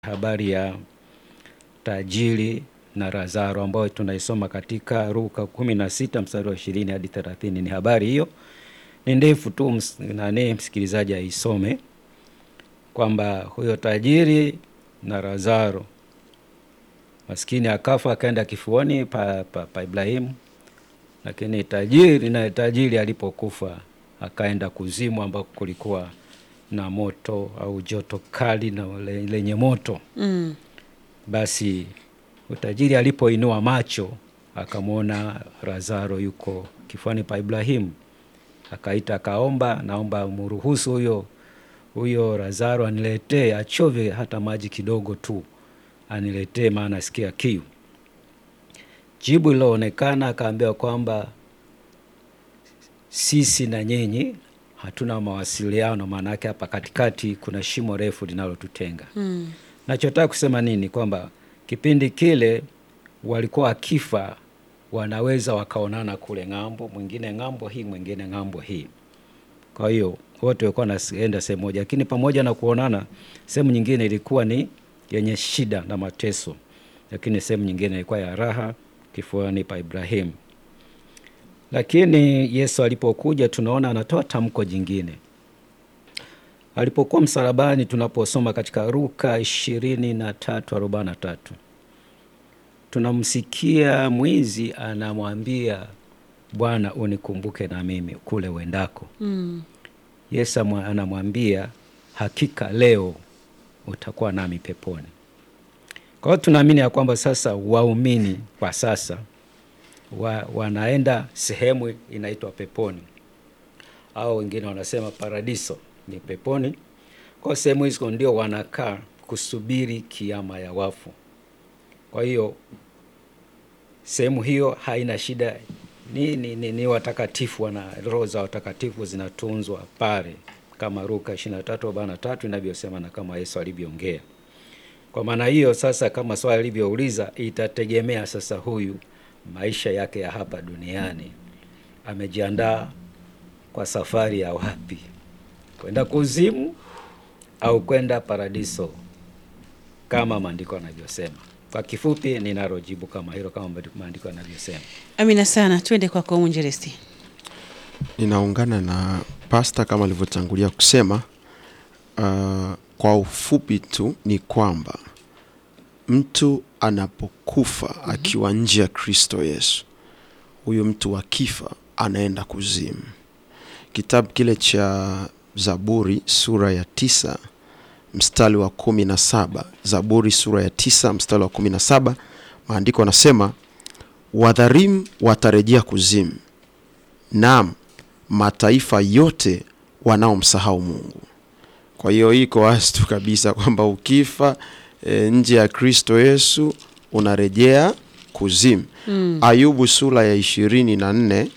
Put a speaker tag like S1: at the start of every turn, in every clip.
S1: habari ya tajiri na Lazaro ambayo tunaisoma katika Luka 16 mstari wa 20 hadi 30. Ni habari hiyo ni ndefu tu, ms- nani msikilizaji aisome kwamba huyo tajiri na Lazaro maskini akafa akaenda kifuani pa, pa, pa Ibrahimu, lakini tajiri na tajiri alipokufa akaenda kuzimu ambako kulikuwa na moto au joto kali na le- lenye moto.
S2: Mm.
S1: Basi utajiri alipoinua macho akamwona Lazaro yuko kifuani pa Ibrahimu, akaita akaomba, naomba mruhusu huyo huyo Lazaro aniletee, achove hata maji kidogo tu aniletee, maana asikia kiu. Jibu liloonekana akaambiwa kwamba sisi na nyinyi hatuna mawasiliano, maana yake hapa katikati kuna shimo refu linalotutenga.
S2: Mm.
S1: Nachotaka kusema nini? Kwamba kipindi kile walikuwa akifa, wanaweza wakaonana kule ng'ambo, mwingine ng'ambo hii, mwingine ng'ambo hii. Kwa hiyo wote walikuwa wanaenda sehemu moja, lakini pamoja na kuonana, sehemu nyingine ilikuwa ni yenye shida na mateso, lakini sehemu nyingine ilikuwa ya raha, kifuani pa Ibrahimu. Lakini Yesu alipokuja, tunaona anatoa tamko jingine alipokuwa msalabani, tunaposoma katika Luka ishirini na tatu arobaini na tatu tunamsikia mwizi anamwambia Bwana, unikumbuke na mimi kule uendako.
S2: Mm.
S1: Yesu amwa- anamwambia hakika leo utakuwa nami peponi. Kwa hiyo tunaamini ya kwamba sasa waumini kwa sasa wa, wanaenda sehemu inaitwa peponi au wengine wanasema paradiso ni peponi. Kwa sehemu hizo ndio wanakaa kusubiri kiama ya wafu. Kwa hiyo sehemu hiyo haina shida, ni, ni, ni, ni watakatifu, wana roho za watakatifu zinatunzwa pale kama Luka 23:43 inavyosema na kama Yesu alivyoongea. Kwa maana hiyo sasa, kama swali alivyouliza, itategemea sasa huyu maisha yake ya hapa duniani amejiandaa kwa safari ya wapi, kwenda kuzimu au kwenda paradiso, kama maandiko yanavyosema. Kwa kifupi, ninalojibu kama hilo, kama maandiko yanavyosema.
S2: Amina sana, twende kwako mwinjilisti.
S3: Ninaungana na pasta kama alivyotangulia kusema. Uh, kwa ufupi tu ni kwamba mtu anapokufa akiwa nje ya Kristo Yesu, huyu mtu akifa anaenda kuzimu. Kitabu kile cha Zaburi sura ya tisa mstari wa kumi na saba Zaburi sura ya tisa mstari wa kumi na saba maandiko anasema wadhalimu watarejea kuzimu, naam mataifa yote wanaomsahau Mungu. Kwa hiyo iko wazi tu kabisa kwamba ukifa e, nje ya Kristo Yesu unarejea kuzimu.
S2: Mm.
S3: Ayubu sura ya ishirini na nne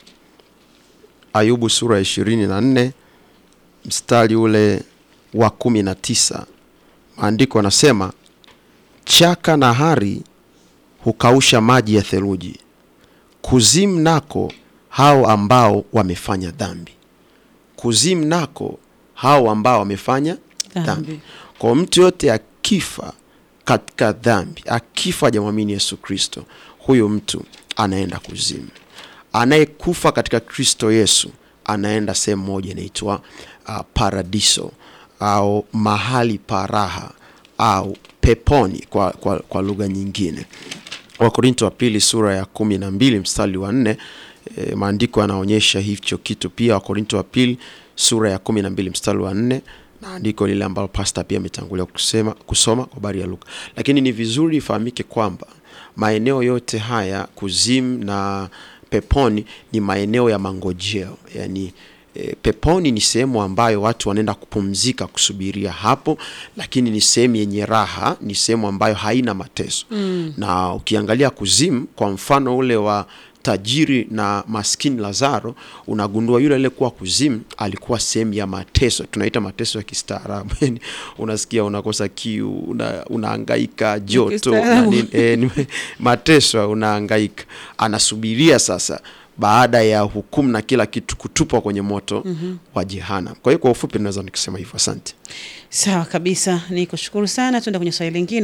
S3: Ayubu sura ya ishirini na nne mstari ule wa kumi na tisa maandiko anasema chaka na hari hukausha maji ya theluji, kuzimu nako hao ambao wamefanya dhambi. Kuzimu nako hao ambao wamefanya
S2: Dhambi.
S3: dhambi. Kwa mtu yote akifa katika dhambi, akifa hajamwamini Yesu Kristo, huyo mtu anaenda kuzimu. Anayekufa katika Kristo Yesu anaenda sehemu moja inaitwa uh, paradiso au mahali pa raha au peponi kwa, kwa, kwa lugha nyingine. Wakorinto wa pili sura ya kumi na mbili mstari wa nne e, maandiko yanaonyesha hicho kitu pia. Wakorinto wa pili sura ya kumi na mbili mstari wa nne na andiko lile ambalo pasta pia ametangulia kusema kusoma kwa habari ya Luka. Lakini ni vizuri ifahamike kwamba maeneo yote haya kuzimu na peponi ni maeneo ya mangojeo, yani E, peponi ni sehemu ambayo watu wanaenda kupumzika kusubiria hapo, lakini ni sehemu yenye raha, ni sehemu ambayo haina mateso
S2: Mm.
S3: na ukiangalia kuzimu, kwa mfano ule wa tajiri na maskini Lazaro, unagundua yule aliyekuwa kuzimu alikuwa sehemu ya mateso, tunaita mateso ya kistaarabu. Yani unasikia unakosa kiu, una, unahangaika joto na
S2: kistaarabu.
S3: nini, e, ni mateso, unahangaika, anasubiria sasa baada ya hukumu na kila kitu kutupwa kwenye moto wa jehanamu. Kwa hiyo kwa ufupi naweza nikisema hivyo. Asante.
S2: Sawa kabisa, ni kushukuru sana. Tuende kwenye swali lingine.